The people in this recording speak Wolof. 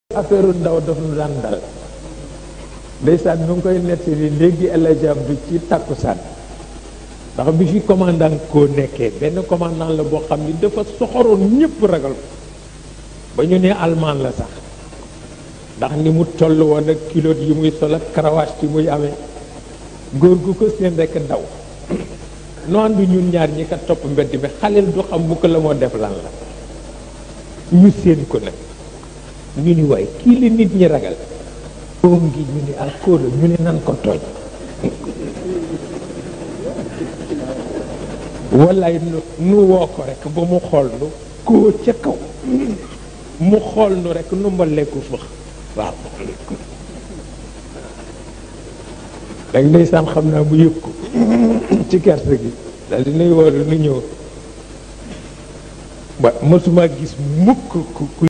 affaire ndaw daf nu daan dal ndeysaan nu ngi koy nettali léegi El Hadj Abdou ci takkusaan ndax bi fi commandant koo nekkee benn commandant la boo xam ni dafa soxoroon ñëpp ragal ko ba ñu ne almaan la sax ndax ni mu toll woon ak kilote yi muy sol ak karawaas yi muy amee góor gu ko seen rekk daw noo ànd ñun ñaar ñi ka topp mbedd mi xaleel du xam bu ko la moo def lan la ñu seen ko nag ñu ni waay kii li nit ñi ragal oom ngi ñu ni alkool ñu ne nan ko tooñ wallaay nu nu woo ko rek ba mu xool nu koo ca kaw mu xool nu rek nu mbalee ko fëx waaw dag ndeysaan xam naa mu yëg ko ci kerte gi daal dinay wooru nu ñëw ba mësuma gis mukk ku